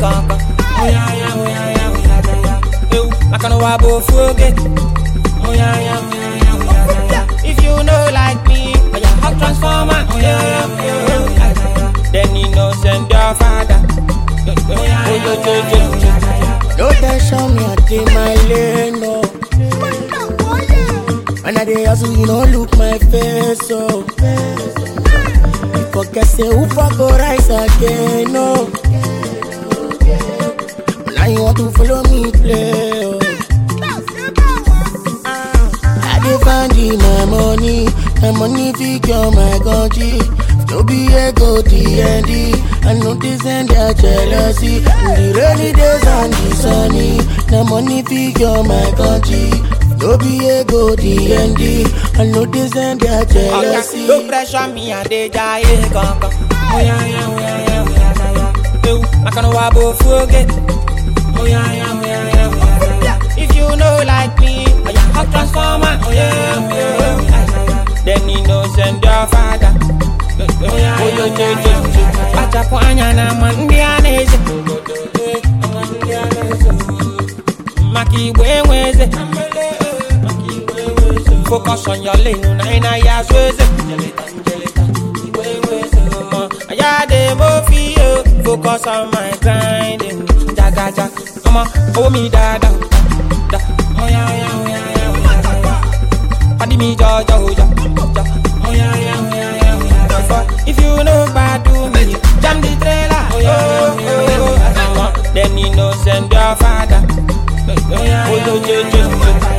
kankan. Oya ya oya ya oya ya ya. Ewu makana wa bo foge. Oya ya oya ya oya ya ya. If you know like me, oya hot transformer. Oya ya oya ya oya ya ya. Then you know send your father. Oya ya oya ya oya ya ya. No tension me, I take my lane, no. When I dey hustle, you no look my face, so. You forget say who fuck go rise again, no. Now you want to follow me play, oh. I dey find the my money, my money figure my country. No be ego DND, I know this and their jealousy. In the rainy days and the sunny, my money figure my country. No be ego DND, I know this and their Oga, jealousy. no pressure me and dey jaye kankan. Oya ya oya ya oya ya ya. Ewu makana wa bo foge. Oya ya oya ya oya ya ya. If you know like me, oya hot transformer. Oya ya oya ya oya ya ya. Then you know send your father. Oya ya oya ya ya ya. Achapu anya na mandi aneze. Mandi aneze. Maki igwe nweze. Focus on your lane, una ina ya sweze. Aya de mo fi yo, focus on my grinding. Jaga jaga, ọmọ owó mi dada. Da, oya oya oya oya oya oya. Padi mi jọjọ oja. Ja, oya oya oya oya oya oya. If you no gbadu mi, jam the trailer. Oya oya oya oya oya. Then you know send your father. Oya oya oya oya oya.